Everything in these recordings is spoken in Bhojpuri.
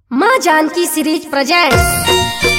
माँ जानकी सीरीज प्रेजेंट्स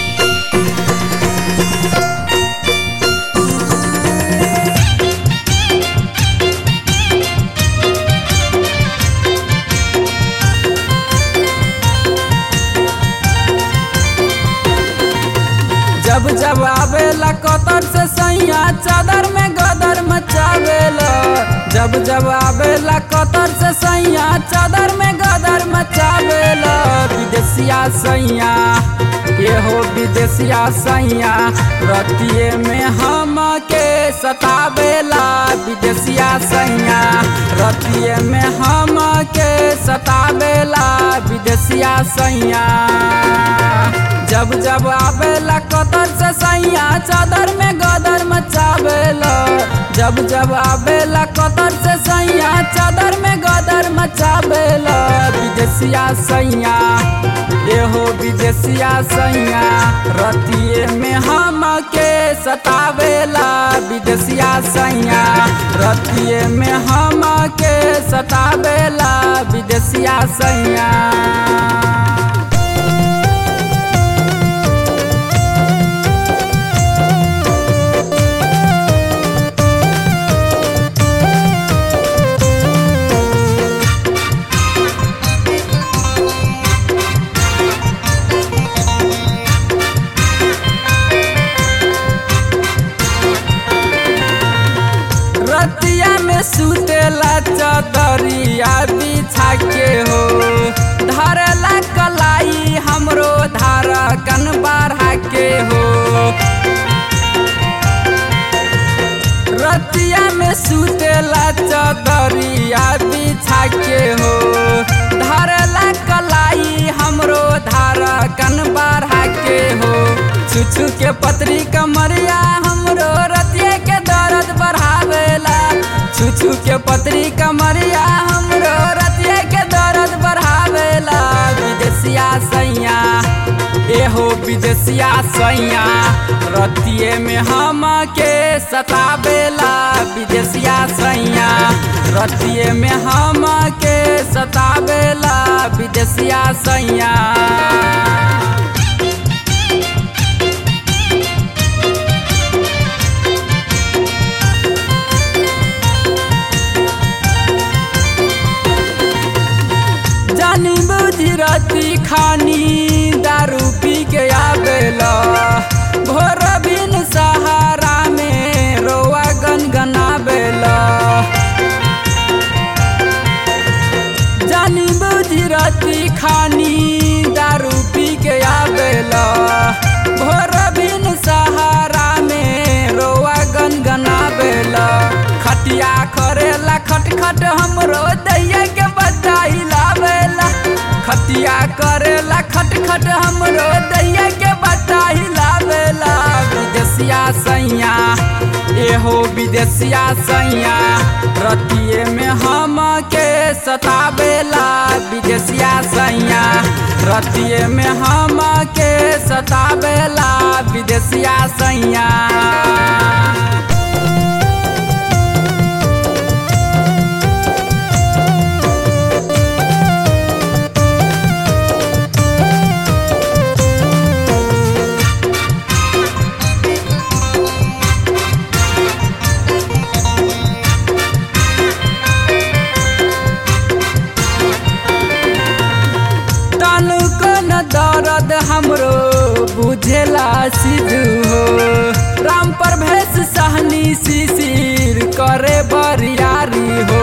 जब जब आवेला कतर से सैया चादर में गदर मचावेला जब जब आवेला कतर से सैया चादर में गदर मचावेला विदेशिया सैया ये हो विदेशिया सैया रतिये में हम के सतावेला विदेशिया सैया रतिये में हम के सतावेला विदेशिया सैया जब जब आवेला कतर से सैया चादर में गदर मचावेला जब जब आवेला कतर से सैया चादर में गदर मचावेला विदेशिया सैया ये हो विदेशिया सैया रतिये में हम के सतावेला विदेशिया सैया रतिये में हम के सतावेला विदेशिया सैया रतिया में सुतेला चदरिया बिछा के हो धरला कलाई हमरो धारा कन बढ़ा के हो रतिया में सुतेला चदरिया बिछा के हो धरला कलाई हमरो धारा कन बढ़ा के हो छुछु के पतरी कमरिया हमरो रतिया के दर्द बढ़ावेला छुछु के पतरी कमरिया हमरो रतिया के दर्द बढ़ावेला विदेशिया सैया एहो विदेशिया सैया रतिये में हम के सतावेला विदेशिया सैया रतिये में हम के सतावेला विदेशिया सैया जानी बुझी राती खानी दारू पी के आवेला भोर बिन सहारा में रोआ गनगनावेला जानी बुझी राती खानी दारू पी के आवेला भोर बिन सहारा में रोआ गनगनावेला खटिया करेला खटखट हमरो दैया के बचाई लावेला खटिया करेला खटखट हमरो दैया के बचाई लावेला विदेशिया सैया एहो विदेशिया सैया रतिये में हम के सतावेला विदेशिया सैया रतिये में हम के सतावेला विदेशिया सैया तनुको न दर्द हमरो बुझेला सिद्धू हो राम पर भेष सहनी शिशिर करे बरियारी हो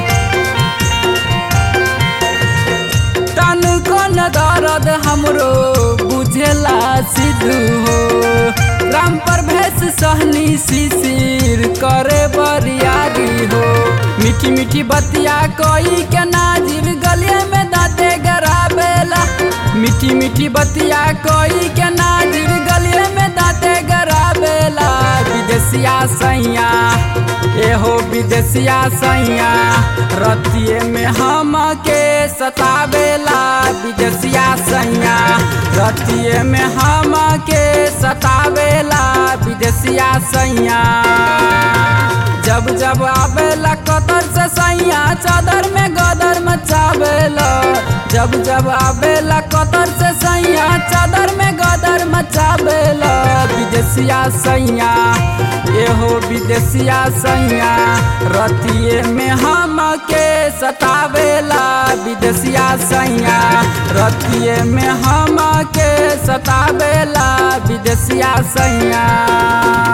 तनुको न दर्द हमरो बुझेला सिद्धू हो राम पर भेष सहनी शिशिर करे बरियारी हो मीठी मीठी बतिया कोई के नाजिर गलिया में दाते गराबेला मीठी मीठी बतिया कोई के नाजिर गलिया में दाते गराबेला विदेशिया सैया एहो विदेशिया सैया रतिये में हम के सतावेला विदेशिया सैया रतिये में हम के सतावेला विदेशिया सैया जब जब आवेला कतर से सैया चादर में गदर मचावेला जब जब आवेला कतर सैया एहो विदेशिया सैया रतिये में हम के सतावेला विदेशिया सैया रतिये में हम के सतावेला विदेशिया सैया